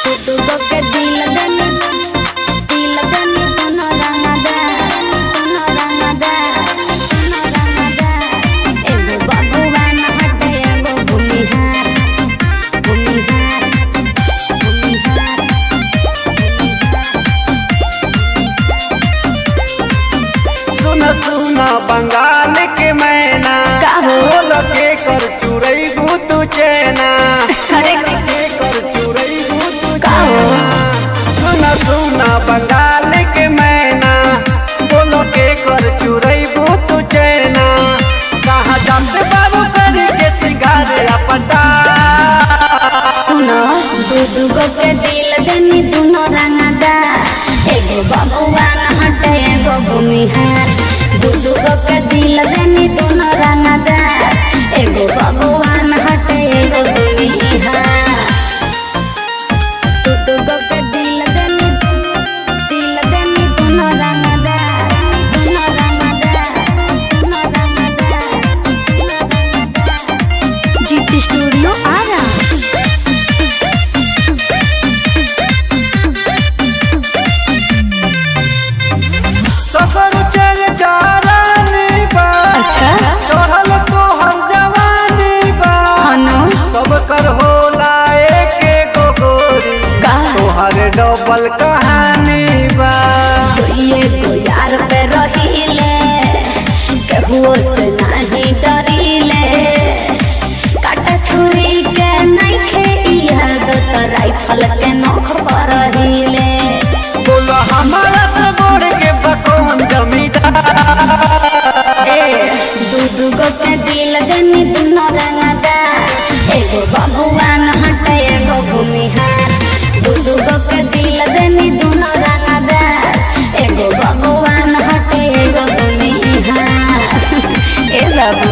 तू के दिल देनी दिल देनी दोनों रंगदा दोनों रंगदा दोनों रंगदा एगो भगवान हटे एगो भूमिहार भूमिहार भूमिहार सुन सुना बंगाल के मैना का हो? बोल के कर चुरई तू चैना अरे के कर चुरई तू का हो? चैना सुन सुना बंगाल के मैना बोल के कर चुरई तू चैना कहाँ जाते बाबू करी के सिंगार अपटा सुनो दू दूगो के दिल देनी दोनों रंगदा एगो भगवान हटे एगो भूमिहार दू दूगो के दिल देनी दोनों रंगदा एगो भगवान हटे एगो भूमिहार दू दूगो के दिल देनी दिल देनी दोनों रंगदा दोनों रंगदा दोनों रंगदा दोनों रंगदा जीत स्टूडियो आ रहा सफर चल चारानी बा अच्छा चढ़ल तो हर जवानी बा हनो सब कर होला एक गोरी का तोहर डबल कहानी बा ये तो यार पे रहीले केहुओ से नहीं डरीले काटा छुरी के नहीं खे इहा दो तो राइफल के नोख पर रहीले बोलो हमारा तो गोड़ के बकौन जमींदार ए दू दूगो के दिल देनी दोनों रंगदा एगो भगवान हटे एगो भूमिहार दू दूगो के दिल देनी दोनों रंगदा एगो भगवान हटे एगो भूमिहार ए बाबू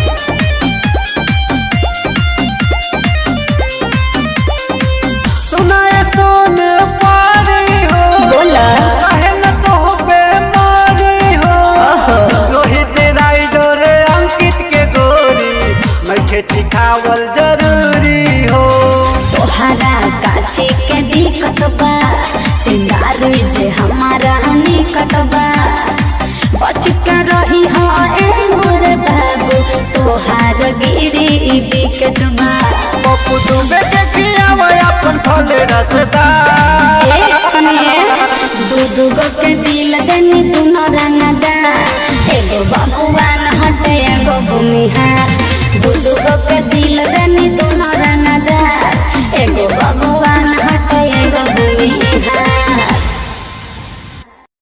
सुनाए सोन पारी हो बोला काहे न तो बेमारी हो रोहित राइडर अंकित के गोरी मैं खेती खावल जरूरी हो तोहरा काची के दिक्कत बा चिंगारी जे हमारा निकट बा बच के रही हो ए मोर बाबू तोहार गिरी विकेट बा पप्पू तुम्बे के खियावे अपन फल रसदार ए सुनिए दू दूगो के दिल देनी दोनों रंगदा एगो भगवान हटे एगो भूमिहार